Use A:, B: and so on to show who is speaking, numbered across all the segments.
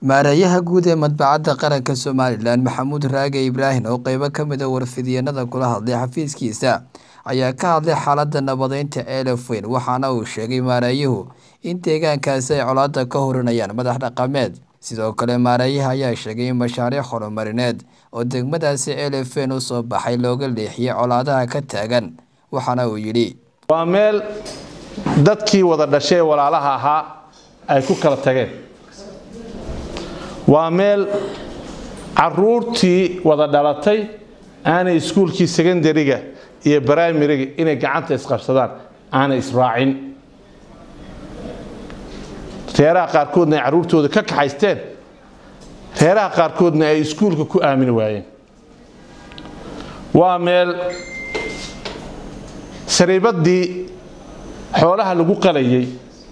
A: Maareeyaha guud ee Madbacadda Qaranka Somalilan Maxamuud Raage Ibraahin oo qaybo ka mid ah warfidyeenada kula hadlay xafiiskiisa ayaa ka hadlay xaaladda nabadeynta ee Elfweyn waxaana uu sheegay maareeyuhu in deegaankaasi ay colaadda ka hurinayaan madax dhaqameed sidoo kale maareeyaha ayaa sheegay in mashaariic horumarineed oo degmadaasi Elfweyn u soo baxay looga leexiyay colaadaha ka taagan waxaana uu yidhi
B: waa meel dadkii wada dhashay ee walaalaha ahaa ay ku kala tageen waa meel caruurtii wada dhalatay aanay iskuulkii secondariga iyo brimariga inay gacanta isqabsadaan aanay israacin reeraha qaarkoodna ay carruurtooda ka kaxaysteen reeraha qaarkoodna ay iskuulka ku aamini waayeen waa meel sariibaddii xoolaha lagu qalayay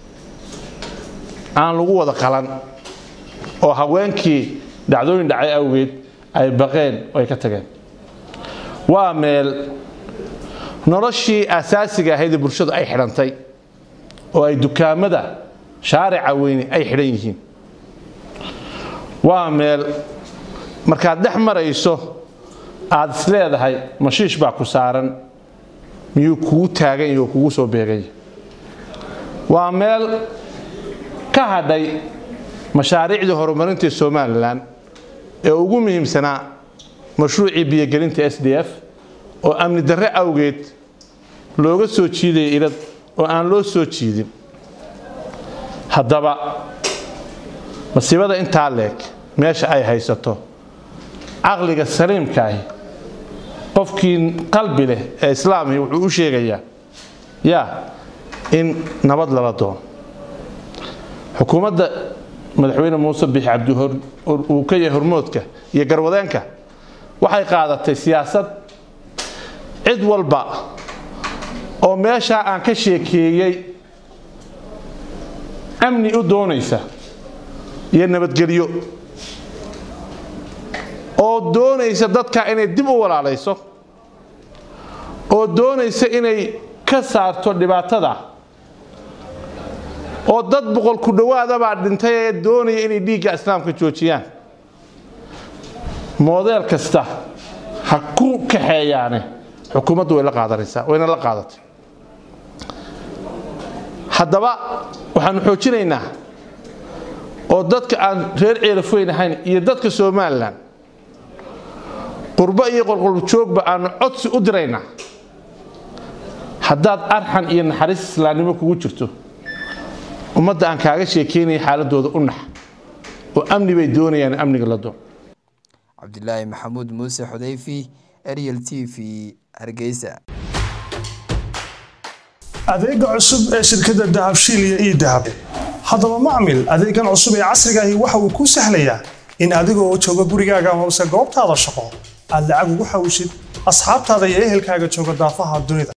B: aan lagu wada qalan oo haweenkii dhacdooyin dhacay awgeed ay baqeen oo ay ka tageen waa meel noloshii asaasiga ahayd ee bulshadu ay xidhantay oo ay dukaamada shaarica weyne ay xidhan yihiin waa meel markaad dhex marayso aad is leedahay mashiish baa ku saaran miyuu kugu taagan yahi oo kugu soo beeganya waa meel ka hadhay mashaariicdii horumarinta somalilan ee ugu muhiimsanaa mashruucii biyogelinta s d f oo amni darre awgeed looga soo jiidaya ilad oo aan loo soo jiidin haddaba masiibada intaa leeg meesha ay haysato caqliga saliimkaahi qofkii qalbi leh ee islaamhi wuxuu u sheegayaa yaa in nabad lala doono xukuumadda madaxweyne muuse bixi cabdi uu ka yahay hormoodka iyo garwadeenka waxay qaadatay siyaasad cid walba oo meeshaa aan ka sheekeeyey amni u doonaysa iyo nabadgelyo oo doonaysa dadka inay dib u walaalayso oo doonaysa inay ka saarto dhibaatada oo dad boqol ku dhowaadabaa dhintay ee doonaya inay dhiigga islaamka joojiyaan moodeel kasta ha ku kaxeeyaane xukuumaddu way la qaadanaysaa wayna la qaadatay haddaba waxaanu xoojinaynaa oo dadka aan reer ceelafweyn ahayn iyo dadka somalilan qurbo iyo qolqoljoogba aanu codsi u diraynaa haddaad arxan iyo naxariis islaamnimo kugu jirto ummadda aan kaaga sheekeynaya xaaladooda u nax oo amni bay doonayaan amniga la doon
A: cabdilaahi maxamuud muuse xudayfi ariel t v hargeysa
C: adeega cusub ee shirkadda dahabshiil iyo ii dahab haddaba macmil adeegan cusub ee casrigaahi waxa uu kuu sahlayaa in adigoo jooga gurigaaga amase goobtaada shaqo aad lacag ugu xawshid asxaabtaada iyo ehelkaaga jooga daafaha dunida